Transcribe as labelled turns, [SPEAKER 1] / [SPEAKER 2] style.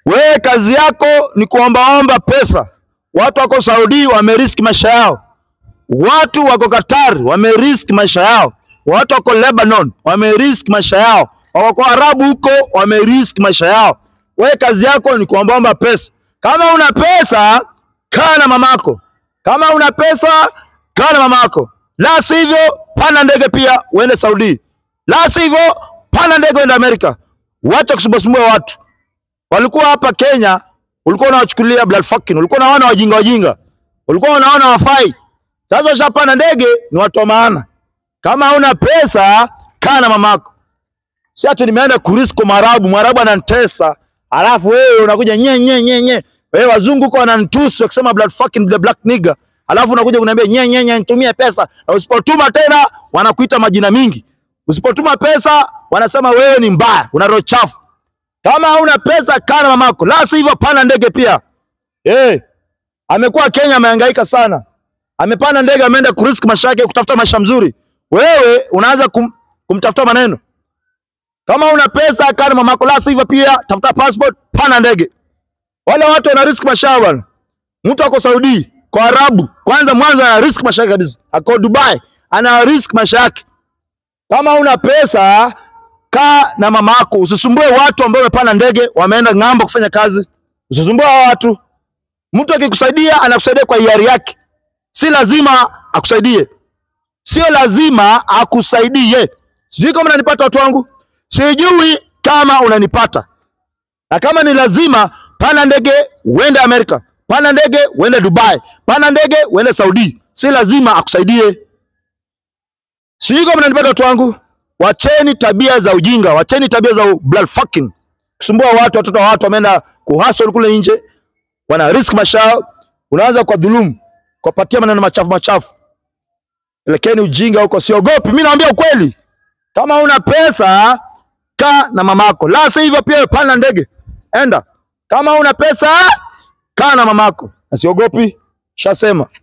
[SPEAKER 1] Wewe kazi yako ni kuombaomba pesa. Watu wako Saudi wameriski maisha yao, watu wako Qatar wameriski maisha yao, watu wako Lebanon wameriski maisha yao, wako Arabu huko wameriski maisha yao. Wewe kazi yako ni kuombaomba pesa. Kama una pesa, kaa na mamako. Kama una pesa, kaa na mamako, la sivyo panda ndege pia uende Saudi, la sivyo panda ndege uende Amerika. Wacha kusumbuasumbua watu walikuwa hapa Kenya, ulikuwa unawachukulia blood fucking, ulikuwa unaona wajinga wajinga, ulikuwa unaona wafai. Sasa ushapanda ndege, ni watu wa maana. Kama hauna pesa, kaa na mamako. Si ati nimeenda kurisko Mwarabu, Mwarabu ananitesa, alafu wewe unakuja nye nye nye nye. Wewe wazungu huko wananitusi wakisema blood fucking the black nigger, alafu unakuja kuniambia nye nye nye, nitumie pesa, na usipotuma tena wanakuita majina mingi. Usipotuma pesa wanasema wewe ni mbaya, una roho chafu. Kama hauna pesa kaa na mamako, la sivyo panda ndege pia. Eh, amekuwa Kenya amehangaika sana, amepanda ndege, ameenda kurisk maisha yake kutafuta maisha mzuri. Wewe unaanza kum, kumtafuta maneno. Kama una pesa kaa na mamako, la sivyo pia tafuta passport, panda ndege. Wale watu wana risk maisha yao bwana. Mtu ako Saudi kwa Arabu, kwanza mwanzo ana risk maisha yake kabisa. Ako Dubai ana risk maisha yake. Kama una pesa kaa na mama yako, usisumbue watu ambao wamepanda ndege wameenda ng'ambo kufanya kazi. Usisumbue hao watu. Mtu akikusaidia anakusaidia kwa hiari yake, si lazima akusaidie, sio lazima akusaidie. Sijui kama unanipata watu wangu, sijui kama unanipata. Na kama ni lazima, panda ndege uende Amerika, panda ndege uende Dubai, panda ndege uende Saudi, si lazima akusaidie. Sijui kama unanipata watu wangu. Wacheni tabia za ujinga, wacheni tabia za blood fucking, kusumbua watu. Watoto wa watu wameenda kuhustle kule nje, wana risk maisha yao, unaanza kwa dhulumu, kuwapatia maneno machafu machafu. Elekeni ujinga huko, siogopi. Mimi naambia ukweli, kama una pesa kaa na mamako, la si hivyo pia panda ndege enda. Kama una pesa kaa na mamako, na siogopi, shasema.